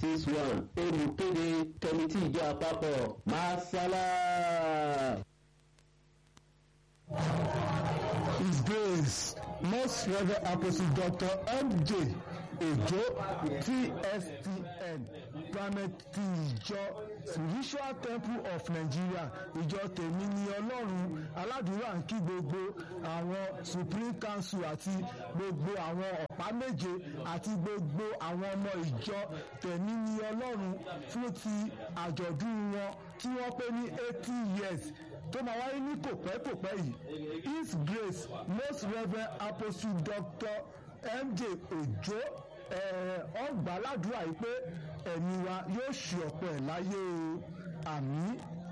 six one olùkéde kẹmitì ìjọ àpapọ̀ masala. His Grace Most Reverend Apostle Dr. M.J. Ojo TSTN Primate ti ìjọ Spiritual Temple of Nigeria ìjọ tèmi ni Ọlọ́run aládùúrà ń kí gbogbo àwọn Supreme Council àti gbogbo àwọn ọ̀pá méje àti gbogbo àwọn ọmọ ìjọ tèmi ni Ọlọ́run fún ti àjọ̀dún wọn tí wọ́n pé ní eighty years tó máa wáyé ní kòpẹ́kòpẹ́ yìí his grace most reverend apostle dr mj ojo ọgbà ládùúrà yìí pé ẹ̀mí wa yóò ṣe ọ̀pọ̀ ẹ̀ láyé o àmín